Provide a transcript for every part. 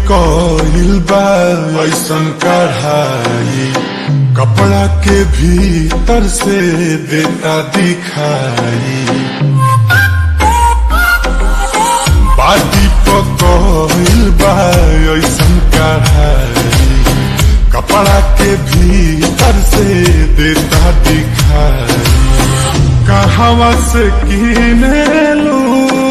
कइल बा ऐसन कढ़ाई कपड़ा के भीतर से देता दिखाई बाटी पकइल बा ऐसन कढ़ाई कपड़ा के भीतर से देता दिखाई कहवा से किने लू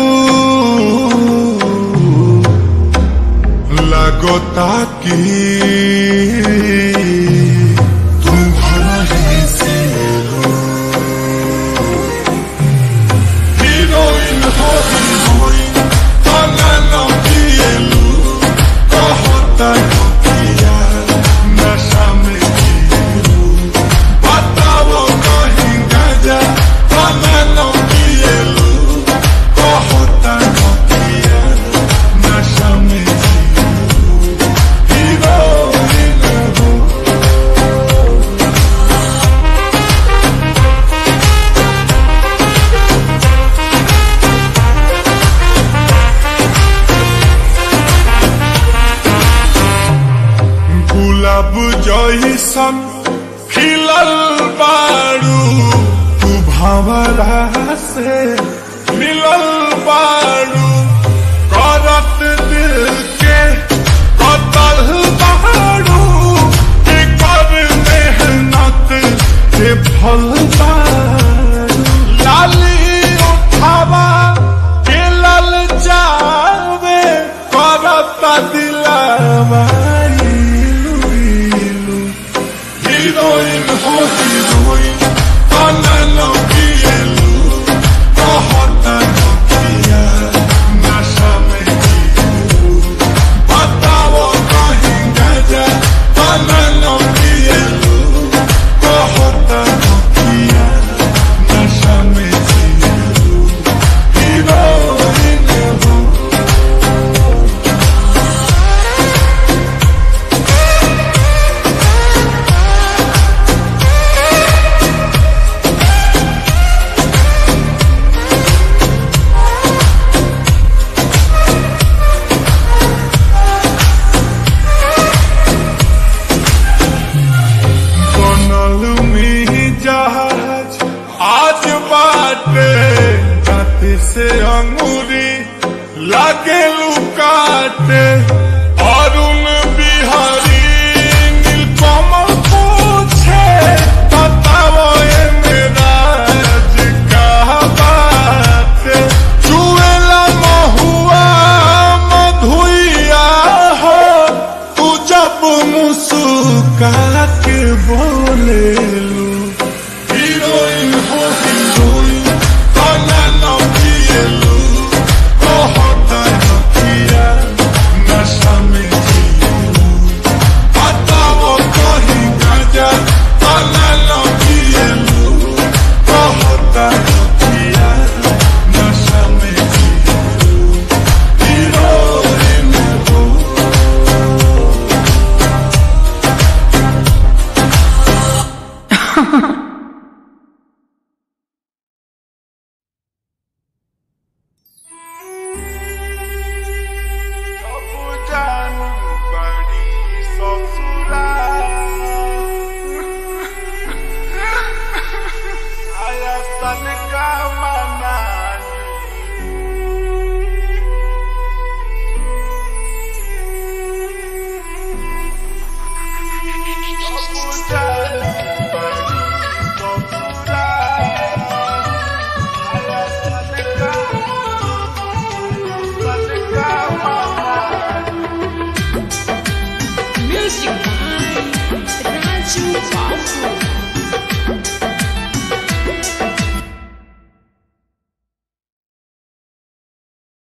लगोता की तुम ही से लो हीरोइन हो हीरोइन तना न पिएलू कहता किया नशा में जिएलू बताओ कहीं गजा तना न पिएलू कहता किया नशा में जिएलू हीरोइन हो गुलाब जैसन खिलल बारू तू भंवरा से मिलल बारू करत दिल के कतल बारू के कर मेहनत के फल बारू लाली उठावा के लल जावे करत दिलावा इलू इलू हीरोइन हो हीरोइन तना न पिएलू कहता न किया नशा में जिएलू बताओ कहीं गजा तना न पिएलू कहता न किया नशा में जिएलू हीरोइन हो बनल में जहाज आज बाटे जाति से अंगूरी लागे लुकाटे अरुण बिहारी नीलकमल पूछे बताओ ये मेरा का बाटे चुएला महुआ मधुइया हो तू जब मुस्का के बोले लो हीरोइन हो हीरोइन तना न पिएलू कहता न किया नशा में जिएलू बताओ कहीं गजा तना न पिएलू कहता न किया नशा में जिएलू हीरोइन हो Music by Raju Babu.